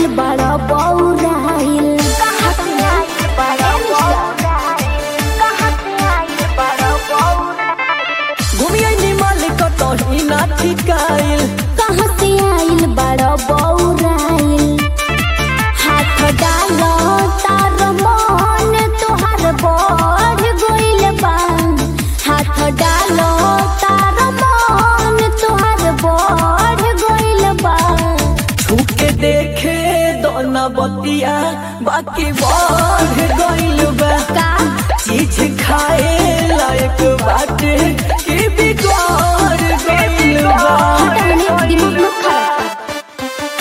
आइल बड़ा बौराइल कहाँ से आइल बड़ा बौराइल कहाँ से आइल बड़ा बौराइल घूमिए मालिक कहीं ना ठिकाइल कहाँ से आइल बड़ा बौराइल हाथ डालो तार मन तोहार बढ़ गइल बा हाथ डालो तार मन तोहार बढ़ गइल बा छूके देखे दोना बतिया बाकी बढ़ गइल बा का चीज खाए लायक बाटे कि बिगड़ गइल बा हटाने दिमाग मत खराब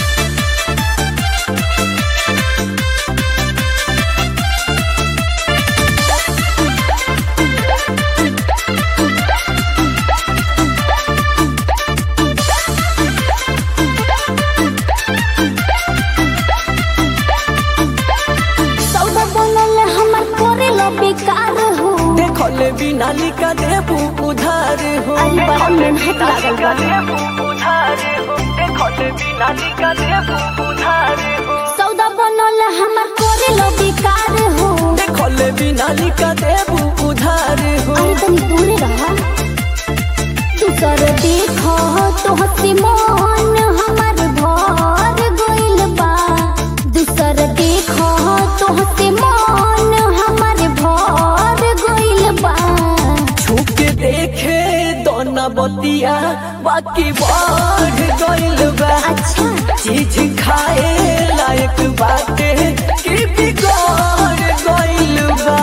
सौदा बनल हमर करेला बेकार हो देखल बिना लिखा देबू उधार हो अरे बड़ा मेहनत लागल बा उधार हो देखल बिना लिखा देबू उधार हो सौदा बनल हमर करेला बेकार हो देखल बिना लिखा देबू उधार हो अरे तनी दूरे रहा दूसर देखो तो हसी मन हमर भर गइल बा दूसर देखो तो हसी मन हमर भर गइल बा छूके देखे दोना बतिया बाकी बढ़ गइल बा अच्छा चीज खाए लायक बाटे कि बिगड़ गइल बा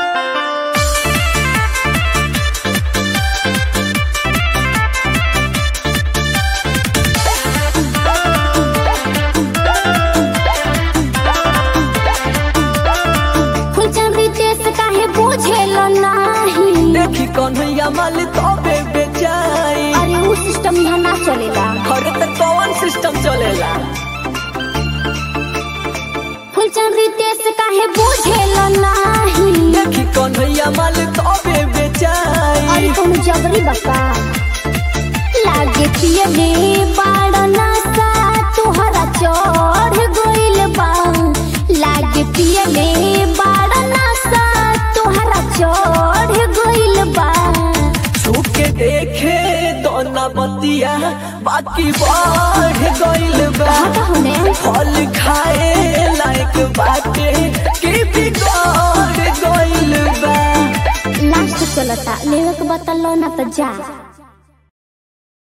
फुलचंदी देश काहे बुझेल नाही देखी कन्हैया माल तबे बेचाई अरे उ सिस्टम यहाँ ना चलेला अरे त कौन सिस्टम चलेला फुलचंदी देश काहे बुझेल नाही देखी कन्हैया माल तबे बेचाई अरे तुम जबरी बका लागे पियले बाड़ नशा तुहरा चढ़ गइल बा लागे पियले बाड़ नशा तुहरा चढ़ गइल बा छूके देखे दोना बतिया बाकी बढ़ गइल बा हटा होने फल खाए लायक बाटे कि बिगड़ गइल बा लास्ट चलता लेवे के बतलो ना तो जा